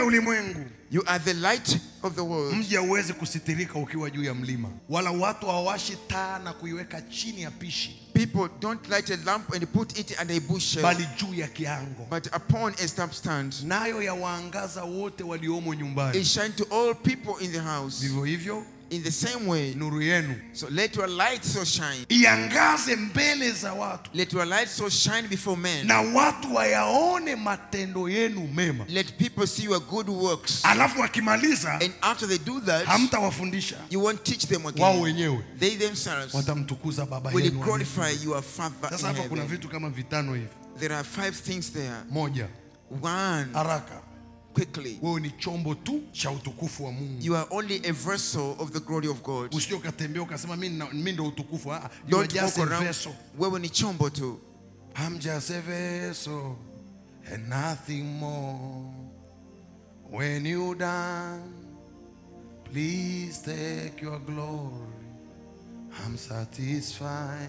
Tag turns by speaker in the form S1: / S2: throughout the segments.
S1: ya ulimwengu
S2: You are the light of the world.
S1: mji hauwezi kusitirika ukiwa juu ya mlima wala watu hawawashi taa na kuiweka chini ya pishi
S2: People don't light a lamp and put it under a bushel,
S1: bali juu ya kiango
S2: but upon a lampstand.
S1: nayo yawaangaza wote waliomo nyumbani
S2: It shine to all people in the house.
S1: vivyo hivyo
S2: In the same way,
S1: nuru yenu
S2: so let your light so shine.
S1: iangaze mbele za watu
S2: Let your light so shine before men.
S1: na watu wayaone matendo yenu mema
S2: Let people see your good works.
S1: alafu wakimaliza
S2: And after they do that,
S1: hamtawafundisha
S2: you won't teach them
S1: wao
S2: again.
S1: wenyewe
S2: They themselves
S1: watamtukuza baba
S2: will
S1: yenu aliye
S2: glorify your Father
S1: sasa
S2: in
S1: hapa kuna
S2: heaven.
S1: vitu kama vitano hivi
S2: There are five things there.
S1: moja
S2: One,
S1: haraka
S2: quickly.
S1: wewe ni chombo tu cha utukufu wa mungu
S2: You are only a vessel of the glory of God.
S1: usije ukatembea ukasema mi nina- mi ndo utukufu Ah, ah, you are
S2: Don't
S1: just
S2: walk
S1: a
S2: around.
S1: vessel.
S2: Wewe ni chombo tu.
S1: I'm just a vessel and nothing more. When you done, please take your glory. I'm satisfied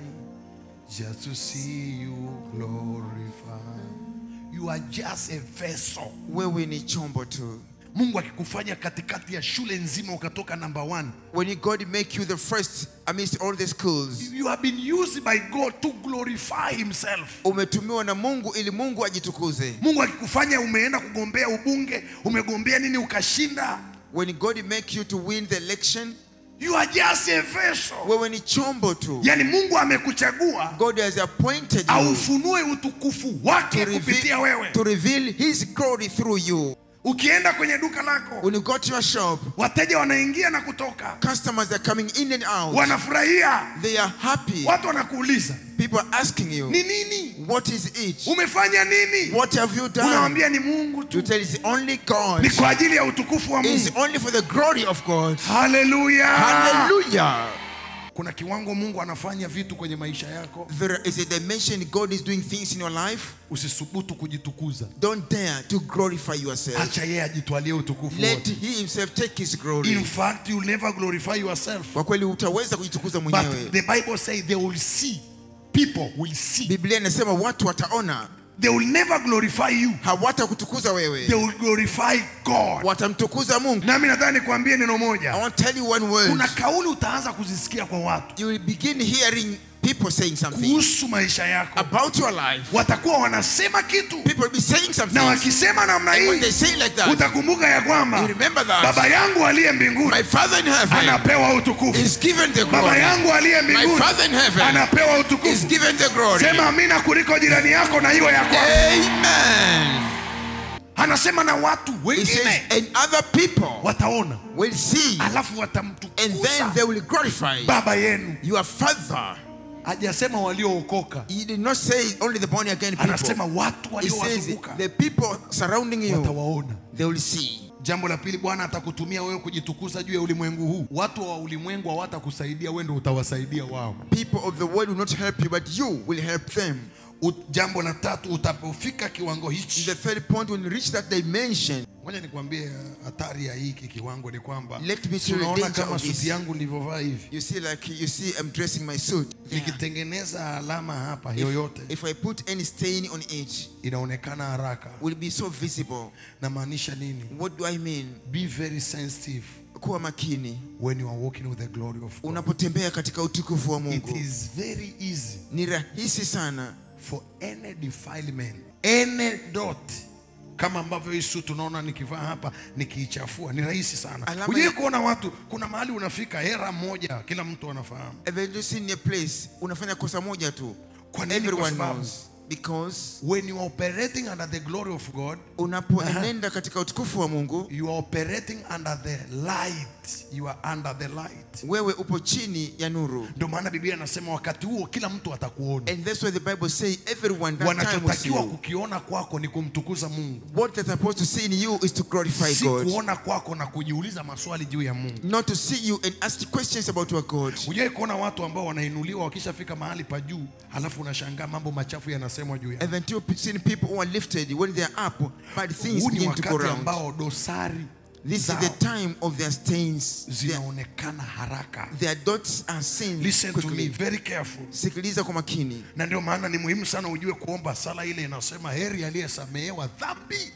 S1: just to see you glorified. You are just a vessel.
S2: Wewe ni chombo tu.
S1: Mungu akikufanya katikati ya shule nzima ukatoka number one.
S2: When you- God make you the first amidst all the schools,
S1: You have been used by God to glorify himself.
S2: umetumiwa na Mungu ili Mungu ajitukuze.
S1: Mungu akikufanya umeenda kugombea ubunge, umegombea nini ukashinda,
S2: When God make you to win the election,
S1: you are just a vessel.
S2: wewe ni chombo tu.
S1: Yaani Mungu amekuchagua
S2: God has appointed you
S1: aufunue utukufu wake
S2: to
S1: kupitia
S2: reveal,
S1: wewe.
S2: to reveal His glory through you.
S1: Ukienda kwenye duka lako,
S2: When you go to your shop,
S1: wateja wanaingia na kutoka,
S2: customers are coming in and out.
S1: wanafurahia,
S2: They are happy.
S1: watu wanakuuliza
S2: People are asking you,
S1: ni nini,
S2: what is it?
S1: umefanya nini?
S2: What have you done?
S1: Unawambia ni Mungu
S2: You
S1: tu,
S2: tell it's only God.
S1: ni kwa ajili ya utukufu wa
S2: It's
S1: Mungu.
S2: only for the glory of God.
S1: Haleluya!
S2: Hallelujah.
S1: Kuna kiwango Mungu anafanya vitu kwenye maisha yako,
S2: There is a dimension God is doing things in your life.
S1: usisubutu kujitukuza.
S2: Don't dare to glorify yourself.
S1: Acha yeye ajitwalie utukufu
S2: Let
S1: wote.
S2: He Himself take His glory.
S1: In fact, you never glorify yourself.
S2: Kwa kweli utaweza kujitukuza
S1: But
S2: mwenyewe.
S1: the Bible says they will see. People will see.
S2: Biblia inasema watu wataona,
S1: They will never glorify you.
S2: hawatakutukuza
S1: They
S2: wewe,
S1: will glorify God.
S2: watamtukuza Mungu.
S1: Nami nataka nikwambie neno
S2: I
S1: moja.
S2: want to tell you one word.
S1: Kuna kauli utaanza kuzisikia kwa watu
S2: You will begin hearing people saying something
S1: kuhusu maisha yako.
S2: about your life.
S1: Watakuwa wanasema kitu
S2: People will be saying something.
S1: na wakisema namna
S2: And when
S1: hii
S2: they say like that,
S1: utakumbuka ya
S2: you
S1: kwamba
S2: remember that
S1: baba yangu aliye mbinguni
S2: my Father in heaven
S1: anapewa utukufu.
S2: is given the
S1: Baba
S2: glory.
S1: yangu aliye
S2: My
S1: mbinguni
S2: Father in heaven
S1: anapewa
S2: is
S1: utukufu.
S2: given the glory.
S1: Sema amina kuliko jirani yako na iwe ya kwako.
S2: Amen.
S1: Anasema na watu
S2: He says,
S1: wengine
S2: and other people
S1: wataona,
S2: will see,
S1: alafu
S2: and then
S1: watamtukuza
S2: they will glorify
S1: baba yenu.
S2: your Father.
S1: Hajasema waliookoka,
S2: He did not say only the born again people.
S1: anasema watu
S2: He says
S1: waliowazunguka
S2: the people surrounding you,
S1: watawaona.
S2: they will see.
S1: Jambo la pili, Bwana atakutumia wewe kujitukuza juu ya ulimwengu huu. Watu wa ulimwengu hawatakusaidia wewe, ndio utawasaidia wao.
S2: People of the world will not help you, but you will help them.
S1: U- Jambo la tatu, utapofika kiwango hichi,
S2: The third point, when you reach that dimension,
S1: ngoja nikwambie hatari ya hiki kiwango ni kwamba
S2: Let me tell you the
S1: tunaona
S2: danger
S1: kama
S2: of this.
S1: suti yangu nilivyovaa hivi,
S2: you see, like you see, I'm dressing my suit.
S1: nikitengeneza alama hapa yoyote
S2: If, if I put any stain on it,
S1: inaonekana haraka.
S2: will be so visible.
S1: Namaanisha nini?
S2: What do I mean?
S1: Be very sensitive
S2: Kuwa makini
S1: when you are walking with the glory of God.
S2: unapotembea katika utukufu wa
S1: It
S2: Mungu.
S1: is very easy
S2: Ni rahisi sana
S1: for any defilement, any dot kama ambavyo hii suit tunaona nikivaa hapa nikiichafua ni rahisi sana.
S2: Alama
S1: Hujai
S2: ya-
S1: kuona watu, kuna mahali unafika hera moja, kila mtu anafahamu.
S2: Have you seen a place unafanya kosa moja tu
S1: Kwa nini? Kwa
S2: everyone
S1: sababu
S2: knows because
S1: when you are operating under the glory of God,
S2: unapoenenda katika utukufu wa Mungu
S1: you are operating under the light. You are under the light.
S2: wewe upo chini ya nuru
S1: Ndio maana Biblia inasema wakati huo kila mtu atakuona.
S2: and that's why the Bible say everyone that time will see
S1: Wanachotakiwa
S2: you
S1: kukiona kwako ni kumtukuza Mungu,
S2: what they're supposed to see in you is to glorify
S1: si
S2: God
S1: kuona kwako na kujiuliza maswali juu ya Mungu.
S2: not to see you and ask questions about your God
S1: Hujai kuona watu ambao wanainuliwa wakishafika mahali pa juu, halafu unashangaa mambo machafu yanasemwa juu yao.
S2: haven't you seen people who are lifted when they are up bad things
S1: Huu ni
S2: begin to go
S1: wakati
S2: round
S1: ambao dosari
S2: this is
S1: zao
S2: the time of their stains their,
S1: zinaonekana haraka.
S2: their dots are seen
S1: Listen to me
S2: quickly
S1: very careful.
S2: sikiliza kwa makini
S1: Na ndio maana ni muhimu sana ujue kuomba sala ile inasema heri aliyesamehewa dhambi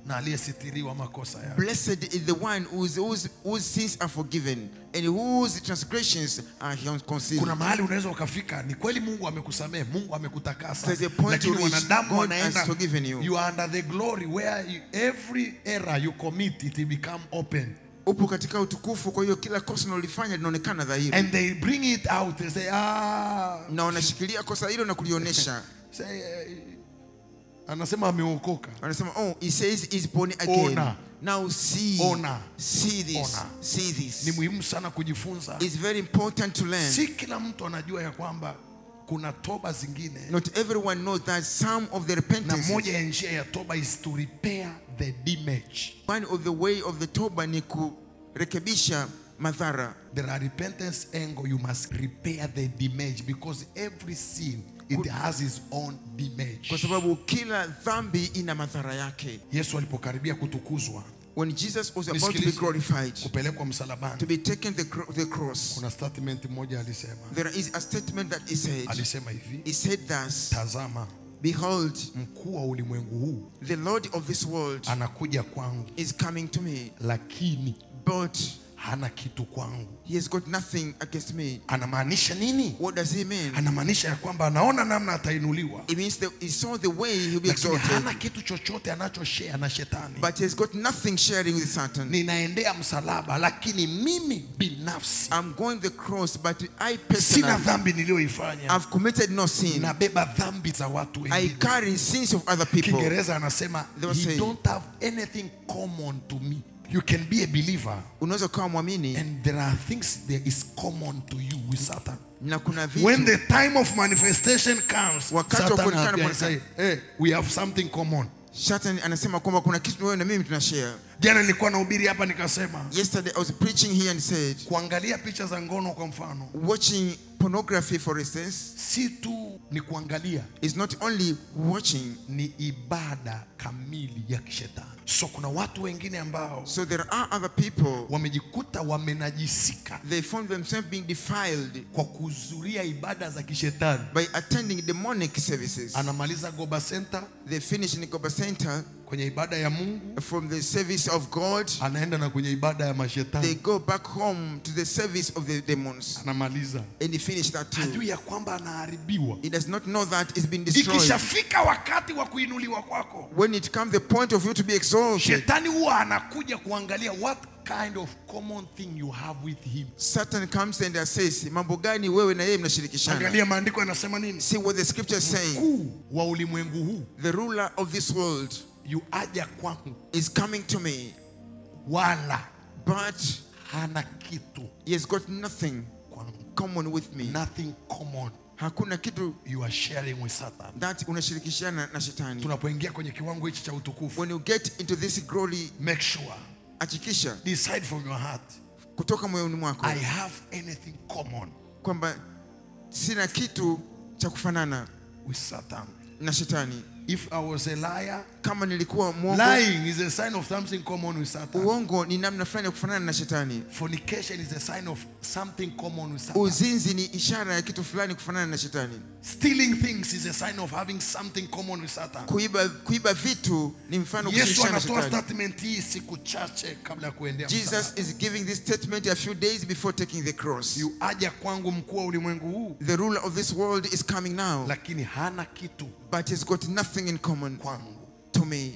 S1: na aliyesitiriwa makosa yake.
S2: Blessed is the one whose, whose, whose sins are forgiven and whose transgressions are concealed.
S1: Kuna mahali unaweza ukafika, ni kweli Mungu amekusamehe, Mungu amekutakasa,
S2: There's a point
S1: lakini
S2: to which
S1: wanadamu
S2: God
S1: wanaenda,
S2: has forgiven you.
S1: you are under the glory where you, every error you commit it will become open
S2: Upo katika utukufu, kwa hiyo kila kosa unalolifanya linaonekana dhahiri,
S1: and they bring it out and say ah,
S2: na wanashikilia kosa hilo na kulionyesha.
S1: say, eh, anasema ameokoka.
S2: Wanasema, oh, he says he's born again.
S1: Ona.
S2: Now see,
S1: Ona.
S2: see this,
S1: Ona.
S2: see
S1: Ni
S2: this.
S1: muhimu sana kujifunza.
S2: It's very important to learn.
S1: Si kila mtu anajua ya kwamba kuna toba zingine
S2: Not everyone knows that some of the
S1: na
S2: repentance,
S1: moja ya njia ya toba is to repair the damage.
S2: one of the way of the toba ni kurekebisha madhara.
S1: There are repentance angle you must repair the damage because every sin it has its own damage.
S2: kwa sababu kila dhambi ina madhara yake.
S1: Yesu alipokaribia kutukuzwa,
S2: When Jesus was about to be
S1: nisikilize,
S2: glorified,
S1: kupelekwa msalabani,
S2: to be taken the, cro- the cross,
S1: kuna statement moja alisema,
S2: there is a statement that he said.
S1: alisema hivi,
S2: He said thus,
S1: tazama
S2: Behold,
S1: mkuu wa ulimwengu huu
S2: the Lord of this world
S1: anakuja kwangu,
S2: is coming to me,
S1: lakini
S2: but
S1: hana kitu kwangu.
S2: he has got nothing against me.
S1: Anamaanisha nini?
S2: What does he mean?
S1: Anamaanisha ya kwamba anaona namna atainuliwa,
S2: It means that he saw the way he'll be
S1: lakini
S2: exalted,
S1: hana kitu chochote anachoshare na shetani.
S2: but he has got nothing sharing with Satan.
S1: Ninaendea msalaba, lakini mimi binafsi
S2: I'm going the cross, but I
S1: sina
S2: personally,
S1: dhambi niliyoifanya,
S2: I've committed no sin.
S1: nabeba dhambi za watu
S2: I
S1: wengine.
S2: carry sins of other people.
S1: Kiingereza anasema
S2: They were
S1: you
S2: saying-
S1: don't have anything common to me. You can be a believer
S2: Unaweza ukawa mwamini
S1: and there are things that is common to you with Satan.
S2: na kuna vitu
S1: When the time of manifestation comes,
S2: Wakati wa
S1: Satan
S2: kuonekana
S1: appears and
S2: Bwana-
S1: say, hey, we have something common.
S2: Satan anasema kwamba kuna kitu wewe na mimi tunashare.
S1: Jana nilikuwa nahubiri hapa nikasema
S2: Yesterday I was preaching here and said,
S1: kuangalia picha za ngono kwa mfano
S2: watching pornography for instance
S1: si tu ni kuangalia
S2: is not only watching.
S1: ni ibada kamili ya kishetani so kuna watu wengine ambao
S2: So there are other people,
S1: wamejikuta wamenajisika
S2: they found themselves being defiled
S1: kwa kuhudhuria ibada za kishetani
S2: by attending demonic services.
S1: anamaliza goba center
S2: They finish in the Goba Center
S1: kwenye ibada ya mungu
S2: from the service of God.
S1: anaenda na kwenye ibada ya
S2: They
S1: mashetani
S2: go back home to the service of the demons
S1: anamaliza
S2: and they finish that too.
S1: hajui ya kwamba anaharibiwa
S2: He does not know that it's been destroyed.
S1: ikishafika wakati wa kuinuliwa kwako
S2: When it comes the point of you to be exalted,
S1: shetani huwa anakuja kuangalia what kind of common thing you have with him
S2: Satan comes and says, mambo gani wewe na yeye mnashirikishana?
S1: angalia maandiko yanasema nini
S2: See what the scripture is saying.
S1: mkuu wa ulimwengu huu
S2: The ruler of this world
S1: yu aja kwangu
S2: is coming to me,
S1: wala
S2: but
S1: hana kitu
S2: he has got nothing
S1: kwangu
S2: common with me.
S1: nothing common
S2: Hakuna kitu
S1: you are sharing with satan
S2: that unashirikishana na shetani.
S1: tunapoingia kwenye kiwango hichi cha utukufu
S2: When you get into this glory,
S1: make sure
S2: hakikisha
S1: decide from your heart
S2: kutoka moyoni mwako
S1: i have anything common
S2: kwamba sina kitu cha kufanana
S1: with satan
S2: na shetani.
S1: if i was a liar
S2: Kama nilikuwa mwongo,
S1: lying is a sign of something common with satan
S2: uongo ni namna fulani ya kufanana na shetani.
S1: fornication is a sign of something common with satan
S2: Uzinzi ni ishara ya kitu fulani kufanana na shetani.
S1: stealing things is a sign of having something common with satan
S2: Kuiba, kuiba vitu ni mfano wa
S1: yesu
S2: kushirikishana na
S1: anatoa
S2: shetani.
S1: statement hii siku chache kabla ya kuendea
S2: Jesus
S1: msalaba.
S2: is giving this statement a few days before taking the cross.
S1: yu aja kwangu mkuu wa ulimwengu huu
S2: The ruler of this world is coming now,
S1: lakini hana kitu
S2: but he's got nothing in common
S1: kwangu
S2: to me.